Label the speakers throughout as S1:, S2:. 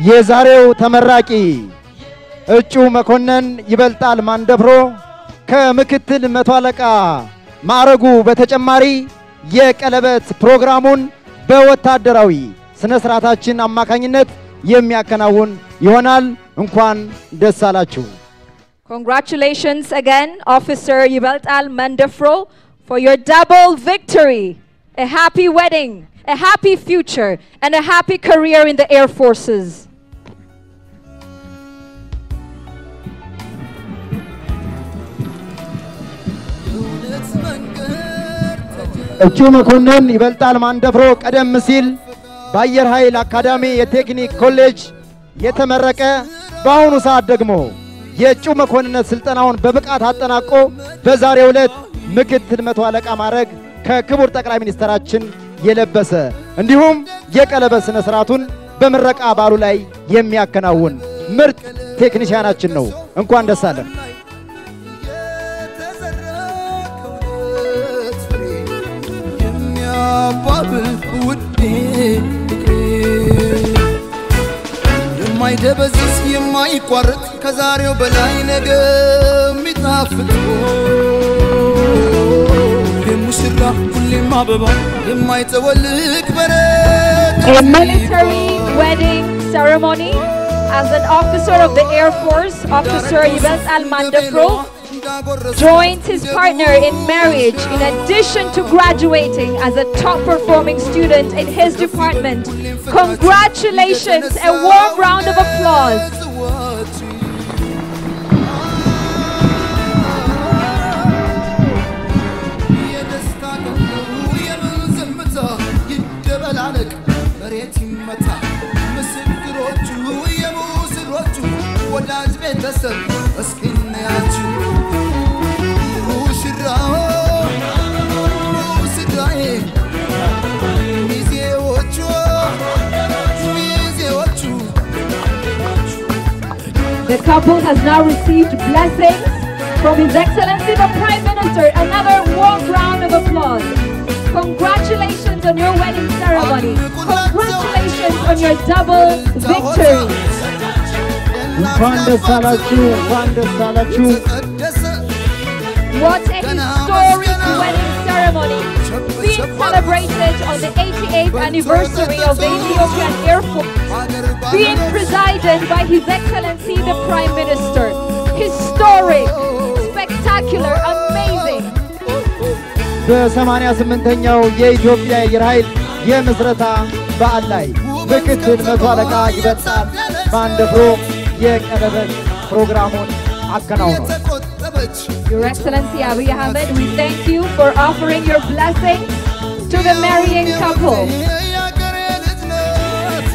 S1: የዛሬው ተመራቂ እጩ መኮንን ይበልጣል ማንደፍሮ ከምክትል መቶ አለቃ ማዕረጉ በተጨማሪ የቀለበት ፕሮግራሙን በወታደራዊ ስነ ስርዓታችን አማካኝነት የሚያከናውን ይሆናል። እንኳን ደስ አላችሁ።
S2: Congratulations again, Officer Yibeltal Mandafro, for your double victory. A happy wedding, a happy future, and a happy career in the Air Forces.
S1: እጩ መኮንን ይበልጣል ማንደፍሮ ቀደም ሲል በአየር ኃይል አካዳሚ የቴክኒክ ኮሌጅ የተመረቀ በአሁኑ ሰዓት ደግሞ የእጩ መኮንነት ስልጠናውን በብቃት አጠናቆ በዛሬው ዕለት ምክትል መቶ አለቃ ማዕረግ ከክቡር ጠቅላይ ሚኒስትራችን የለበሰ እንዲሁም የቀለበት ሥነ ሥርዓቱን በምረቃ በዓሉ ላይ የሚያከናውን ምርጥ ቴክኒሽያናችን ነው። እንኳን ደስ አለን።
S3: የሚያባብል ውዴ የማይደበዝዝ የማይቋረጥ ከዛሬው በላይ ነገ የሚጣፍጥ የሙሽራ ሁሌም አበባ የማይጠወልቅ በረት
S2: A military wedding ceremony as an officer of the Air Force, Officer Yibeltal Mandafro, joins his partner in marriage in addition to graduating as a top performing student in his department. Congratulations! A warm round of applause.
S3: የደስታ ቀኑ የምን ዝምታ ይደበላለቅ መሬት ይመታ ምስክሮቹ የሙስሮቹ ወዳጅ ቤተሰብ እስኪናያችሁ ሙሽራው ሙሽራዬ ሚዜዎቹ ሚዜዎቹ
S2: The couple has now received blessings from His Excellency the Prime Minister. Another warm round of applause. Congratulations on your wedding ceremony. Congratulations on your double victory.
S1: እንኳን ደስ አላችሁ፣ እንኳን ደስ አላችሁ።
S3: ተቀደሰ
S2: What a historic wedding ceremony being celebrated on the 88th anniversary of the Ethiopian Air Force, being presided by His Excellency the Prime Minister. Historic, spectacular, amazing.
S1: በሰማንያ ስምንተኛው የኢትዮጵያ አየር ኃይል የምስረታ በዓል ላይ ምክትል መቶ አለቃ ይበልጣል ማንደፍሮ የቀለበት ፕሮግራሙን አከናውኗል።
S3: ተቆጠበች
S2: Your Excellency Abiy Ahmed, we thank you for offering your blessings to the marrying couple.
S3: የአገሬ ልጅ ናት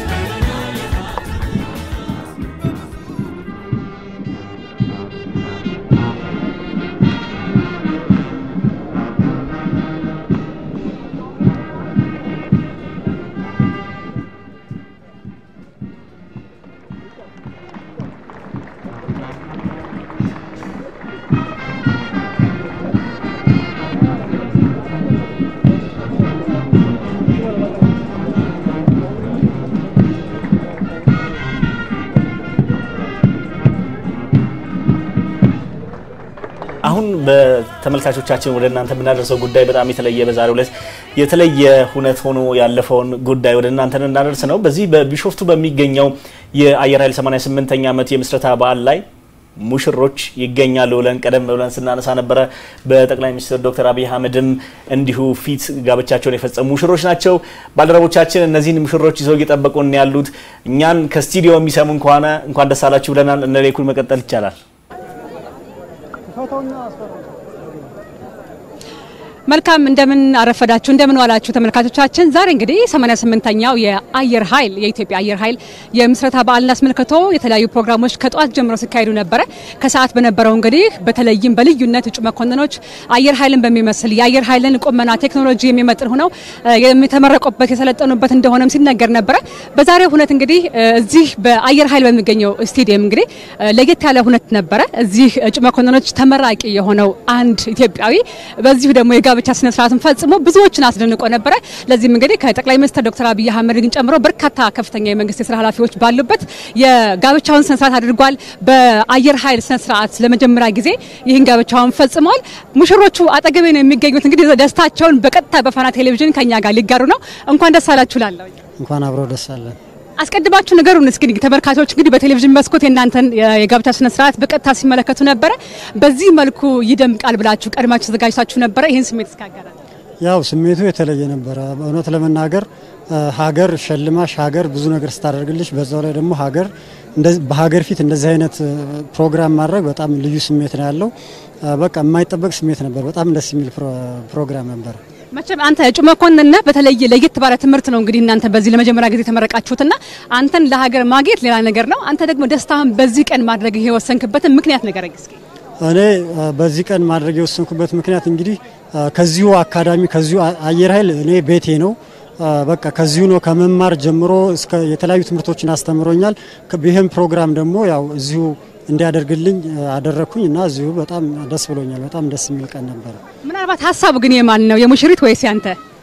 S4: አሁን በተመልካቾቻችን ወደ እናንተ የምናደርሰው ጉዳይ በጣም የተለየ በዛሬው ዕለት የተለየ ሁነት ሆኖ ያለፈውን ጉዳይ ወደ እናንተ እናደርስ ነው። በዚህ በቢሾፍቱ በሚገኘው የአየር ኃይል 88ኛ ዓመት የምስረታ በዓል ላይ ሙሽሮች ይገኛሉ ብለን ቀደም ብለን ስናነሳ ነበረ። በጠቅላይ ሚኒስትር ዶክተር አብይ አህመድም እንዲሁ ፊት ጋብቻቸውን የፈጸሙ ሙሽሮች ናቸው። ባልደረቦቻችን እነዚህን ሙሽሮች ይዘው እየጠበቁን ያሉት እኛን ከስቱዲዮ የሚሰሙን ከሆነ እንኳን ደስ አላችሁ ብለናል። እነ ሌኩን መቀጠል ይቻላል።
S5: መልካም እንደምን አረፈዳችሁ እንደምን ዋላችሁ ተመልካቾቻችን። ዛሬ እንግዲህ 88ኛው የአየር ኃይል የኢትዮጵያ አየር ኃይል የምስረታ በዓልን አስመልክቶ የተለያዩ ፕሮግራሞች ከጠዋት ጀምሮ ሲካሄዱ ነበረ። ከሰዓት በነበረው እንግዲህ በተለይም በልዩነት እጩ መኮንኖች አየር ኃይልን በሚመስል የአየር ኃይልን ቁመና ቴክኖሎጂ የሚመጥን ሆነው የተመረቁበት የሰለጠኑበት እንደሆነም ሲነገር ነበረ። በዛሬው ሁነት እንግዲህ እዚህ በአየር ኃይል በሚገኘው ስቴዲየም እንግዲህ ለየት ያለ ሁነት ነበረ። እዚህ እጩ መኮንኖች ተመራቂ የሆነው አንድ ኢትዮጵያዊ በዚሁ ደግሞ የጋብቻ የጋብቻ ስነ ስርዓቱን ፈጽሞ ብዙዎችን አስደንቆ ነበረ። ለዚህም እንግዲህ ከጠቅላይ ሚኒስትር ዶክተር አብይ አህመድን ጨምሮ በርካታ ከፍተኛ የመንግስት የስራ ኃላፊዎች ባሉበት የጋብቻውን ስነ ስርዓት አድርጓል። በአየር ኃይል ስነ ስርዓት ለመጀመሪያ ጊዜ ይህን ጋብቻውን ፈጽመዋል። ሙሽሮቹ አጠገቤ ነው የሚገኙት። እንግዲህ ደስታቸውን በቀጥታ በፋና ቴሌቪዥን ከኛ ጋር ሊጋሩ ነው። እንኳን ደስ አላችሁ ላለሁ
S6: እንኳን አብሮ ደስ አለን።
S5: አስቀድማችሁ ነገሩን እስኪ ተመልካቾች እንግዲህ በቴሌቪዥን መስኮት የእናንተን የጋብቻ ስነ ስርዓት በቀጥታ ሲመለከቱ ነበረ። በዚህ መልኩ ይደምቃል ብላችሁ ቀድማችሁ ተዘጋጅታችሁ ነበረ? ይህን ስሜት እስካገራል
S6: ያው ስሜቱ የተለየ ነበረ። እውነት ለመናገር ሀገር ሸልማሽ ሀገር ብዙ ነገር ስታደርግልሽ፣ በዛው ላይ ደግሞ ሀገር በሀገር ፊት እንደዚህ አይነት ፕሮግራም ማድረግ በጣም ልዩ ስሜት ነው ያለው። በቃ የማይጠበቅ ስሜት ነበር። በጣም ደስ የሚል ፕሮግራም ነበር።
S5: መቼም አንተ እጩ መኮንን ነህ። በተለየ ለየት ባለ ትምህርት ነው እንግዲህ እናንተ በዚህ ለመጀመሪያ ጊዜ የተመረቃችሁትና አንተን ለሀገር ማግኘት ሌላ ነገር ነው። አንተ ደግሞ ደስታህን በዚህ ቀን ማድረግ የወሰንክበትን ምክንያት ንገረኝ እስኪ።
S6: እኔ በዚህ ቀን ማድረግ የወሰንኩበት ምክንያት እንግዲህ ከዚሁ አካዳሚ ከዚሁ አየር ኃይል እኔ ቤቴ ነው። በቃ ከዚሁ ነው ከመማር ጀምሮ እስከ የተለያዩ ትምህርቶችን አስተምሮኛል። ይህም ፕሮግራም ደግሞ ያው እዚሁ እንዲያደርግልኝ አደረግኩኝ እና እዚሁ በጣም ደስ ብሎኛል። በጣም ደስ የሚል ቀን ነበረ።
S5: ምናልባት ሀሳቡ ግን የማን ነው? የሙሽሪት ወይስ ያንተ?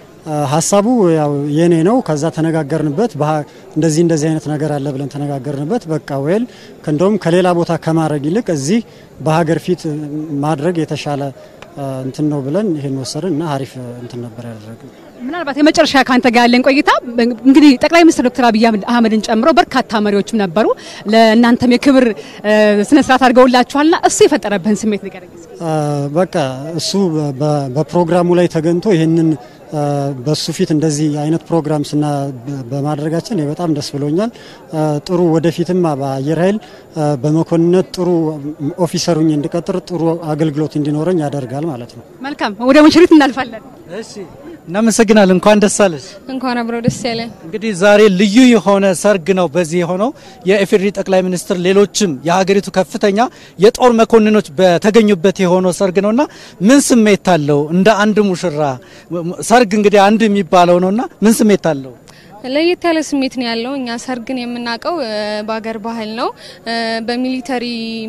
S6: ሀሳቡ ያው የኔ ነው። ከዛ ተነጋገርንበት። እንደዚህ እንደዚህ አይነት ነገር አለ ብለን ተነጋገርንበት። በቃ ወይል እንደውም ከሌላ ቦታ ከማድረግ ይልቅ እዚህ በሀገር ፊት ማድረግ የተሻለ እንትን ነው ብለን ይሄን ወሰድን እና አሪፍ እንትን ነበር ያደረግን።
S5: ምናልባት የመጨረሻ ካንተ ጋር ያለን ቆይታ እንግዲህ ጠቅላይ ሚኒስትር ዶክተር አብይ አህመድን ጨምሮ በርካታ መሪዎችም ነበሩ። ለእናንተም የክብር ስነ ስርዓት አድርገውላችኋልና እሱ የፈጠረብህን ስሜት ንገረኝ።
S6: በቃ እሱ በፕሮግራሙ ላይ ተገኝቶ ይህንን በሱ ፊት እንደዚህ አይነት ፕሮግራም ስና በማድረጋችን በጣም ደስ ብሎኛል። ጥሩ ወደፊትም በአየር ኃይል በመኮንነት ጥሩ ኦፊሰሩኝ እንድቀጥር ጥሩ አገልግሎት እንዲኖረኝ ያደርጋል ማለት ነው።
S5: መልካም፣ ወደ ሙሽሪት እናልፋለን።
S7: እሺ፣ እናመሰግናለን። እንኳን ደስ አለሽ።
S8: እንኳን አብረው ደስ ያለን።
S7: እንግዲህ ዛሬ ልዩ የሆነ ሰርግ ነው በዚህ የሆነው የኢፌዴሪ ጠቅላይ ሚኒስትር ሌሎችም የሀገሪቱ ከፍተኛ የጦር መኮንኖች በተገኙበት የሆነው ሰርግ ነውና ምን ስሜት አለው? እንደ አንድ ሙሽራ ሰርግ እንግዲህ አንድ የሚባለው ነውና ምን ስሜት አለው?
S8: ለየት ያለ ስሜት ነው ያለው። እኛ ሰርግን የምናውቀው በሀገር ባህል ነው። በሚሊተሪ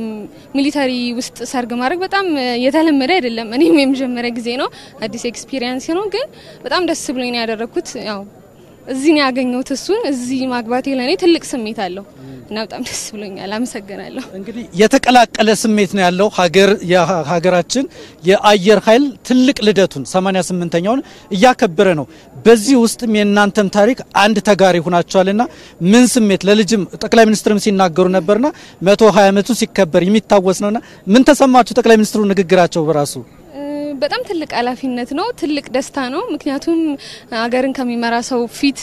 S8: ሚሊተሪ ውስጥ ሰርግ ማድረግ በጣም የተለመደ አይደለም። እኔም የመጀመሪያ ጊዜ ነው፣ አዲስ ኤክስፒሪየንስ ነው። ግን በጣም ደስ ብሎኝ ነው ያደረግኩት። ያው እዚህ ነው ያገኘሁት እሱን። እዚህ ማግባቴ ለእኔ ትልቅ ስሜት አለው እና በጣም ደስ ብሎኛል። አመሰግናለሁ።
S7: እንግዲህ የተቀላቀለ ስሜት ነው ያለው። ሀገር የሀገራችን የአየር ኃይል ትልቅ ልደቱን 88ኛውን እያከበረ ነው። በዚህ ውስጥም የእናንተም ታሪክ አንድ ተጋሪ ሆናችኋልና ምን ስሜት ለልጅም ጠቅላይ ሚኒስትርም ሲናገሩ ነበርና 120 ዓመቱ ሲከበር የሚታወስ ነውና ምን ተሰማችሁ? ጠቅላይ ሚኒስትሩ ንግግራቸው በራሱ
S8: በጣም ትልቅ ኃላፊነት ነው። ትልቅ ደስታ ነው። ምክንያቱም ሀገርን ከሚመራ ሰው ፊት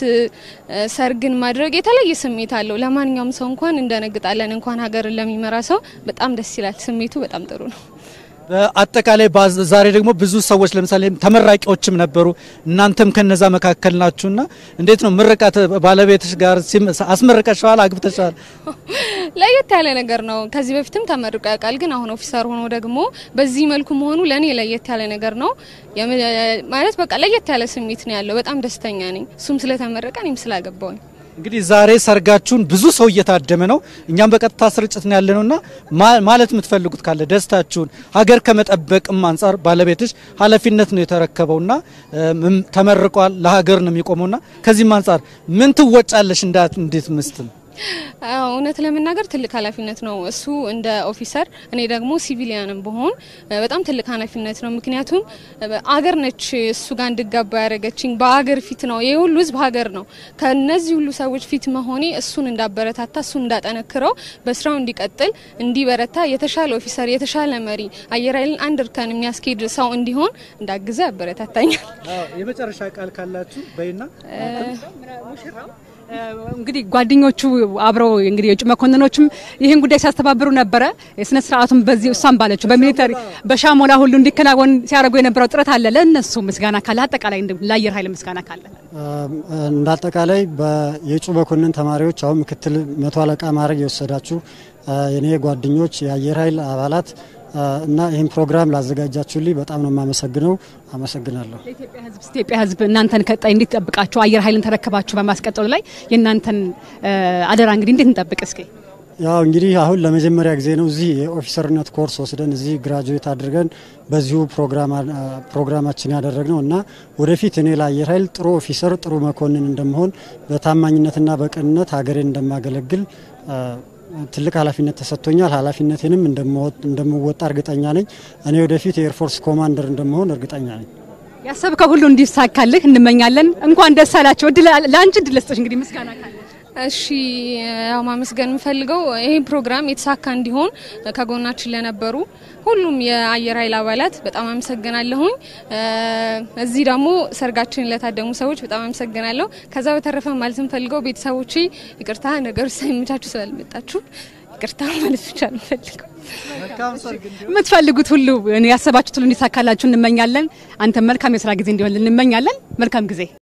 S8: ሰርግን ማድረግ የተለየ ስሜት አለው። ለማንኛውም ሰው እንኳን እንደነግጣለን፣ እንኳን ሀገርን ለሚመራ ሰው በጣም ደስ ይላል። ስሜቱ በጣም ጥሩ ነው።
S7: በአጠቃላይ ዛሬ ደግሞ ብዙ ሰዎች ለምሳሌ ተመራቂዎችም ነበሩ። እናንተም ከነዛ መካከል ናችሁና እንዴት ነው ምርቃት? ባለቤትሽ ጋር አስመርቀሻል? አግብተሻል?
S8: ለየት ያለ ነገር ነው። ከዚህ በፊትም ተመርቆ ያውቃል። ግን አሁን ኦፊሰር ሆኖ ደግሞ በዚህ መልኩ መሆኑ ለእኔ ለየት ያለ ነገር ነው። ማለት በቃ ለየት ያለ ስሜት ነው ያለው። በጣም ደስተኛ ነኝ። እሱም ስለተመረቀ እኔም ስላገባውኝ
S7: እንግዲህ ዛሬ ሰርጋችሁን ብዙ ሰው እየታደመ ነው። እኛም በቀጥታ ስርጭት ነው ያለነውና ማለት የምትፈልጉት ካለ ደስታችሁን ሀገር ከመጠበቅም አንጻር ባለቤትሽ ኃላፊነት ነው የተረከበውና ተመርቋል። ለሀገር ነው የሚቆመውና ከዚህም አንጻር ምን ትወጫለሽ? እንዳት እንዴት ምስትም
S8: እውነት ለመናገር ትልቅ ኃላፊነት ነው እሱ እንደ ኦፊሰር፣ እኔ ደግሞ ሲቪሊያንም በሆን በጣም ትልቅ ኃላፊነት ነው። ምክንያቱም አገር ነች እሱ ጋር እንድጋባ ያደረገችኝ በአገር ፊት ነው። ይህ ሁሉ ህዝብ ሀገር ነው። ከነዚህ ሁሉ ሰዎች ፊት መሆኔ እሱን እንዳበረታታ፣ እሱን እንዳጠነክረው፣ በስራው እንዲቀጥል፣ እንዲበረታ፣ የተሻለ ኦፊሰር፣ የተሻለ መሪ፣ አየር ኃይልን አንድ እርከን የሚያስኬድ ሰው እንዲሆን እንዳግዘ ያበረታታኛል።
S7: የመጨረሻ ቃል ካላችሁ በይና
S5: እንግዲህ ጓደኞቹ አብረው እንግዲህ የውጭ መኮንኖችም ይህን ጉዳይ ሲያስተባብሩ ነበረ። የስነ ስርዓቱም በዚህ እሷም ባለችው በሚሊተሪ በሻሞላ ሁሉ እንዲከናወን ሲያደርጉ የነበረው ጥረት አለ። ለእነሱ ምስጋና ካለ አጠቃላይ ለአየር ኃይል ምስጋና ካለ
S6: እንደ አጠቃላይ የእጩ መኮንን ተማሪዎች አሁን ምክትል መቶ አለቃ ማዕረግ የወሰዳችሁ የኔ ጓደኞች የአየር ኃይል አባላት እና ይህን ፕሮግራም ላዘጋጃችሁልኝ በጣም ነው የማመሰግነው። አመሰግናለሁ።
S5: ኢትዮጵያ ሕዝብ እናንተን ቀጣይ እንዴት ጠብቃችሁ አየር ኃይልን ተረከባችሁ በማስቀጠሉ ላይ የእናንተን አደራ እንግዲህ እንዴት እንጠብቅ እስኪ?
S6: ያው እንግዲህ አሁን ለመጀመሪያ ጊዜ ነው እዚህ የኦፊሰርነት ኮርስ ወስደን እዚህ ግራጁዌት አድርገን በዚሁ ፕሮግራማችን ያደረግነው እና ወደፊት እኔ ለአየር ኃይል ጥሩ ኦፊሰር፣ ጥሩ መኮንን እንደመሆን በታማኝነትና በቅንነት ሀገሬን እንደማገለግል ትልቅ ኃላፊነት ተሰጥቶኛል። ኃላፊነቴንም እንደምወጣ እርግጠኛ ነኝ። እኔ ወደፊት የኤርፎርስ ኮማንደር እንደመሆን እርግጠኛ ነኝ።
S5: ያሰብከው ሁሉ እንዲሳካልህ እንመኛለን። እንኳን ደስ አላቸው። ለአንቺ እድል ልስጥሽ እንግዲህ ምስጋና ካለ
S8: እሺ ያው ማመስገን የምፈልገው ይህ ፕሮግራም የተሳካ እንዲሆን ከጎናችን ለነበሩ ሁሉም የአየር ኃይል አባላት በጣም አመሰግናለሁኝ። እዚህ ደግሞ ሰርጋችን ለታደሙ ሰዎች በጣም አመሰግናለሁ። ከዛ በተረፈ ማለት የምፈልገው ቤተሰቦቼ ይቅርታ ነገሮች ሳይመቻችሁ ስላልመጣችሁ ይቅርታ ማለት ብቻ ነው የምፈልገው።
S5: የምትፈልጉት ሁሉ ያሰባችሁት ሁሉ እንዲሳካላችሁ እንመኛለን። አንተ መልካም የስራ ጊዜ እንዲሆን እንመኛለን። መልካም ጊዜ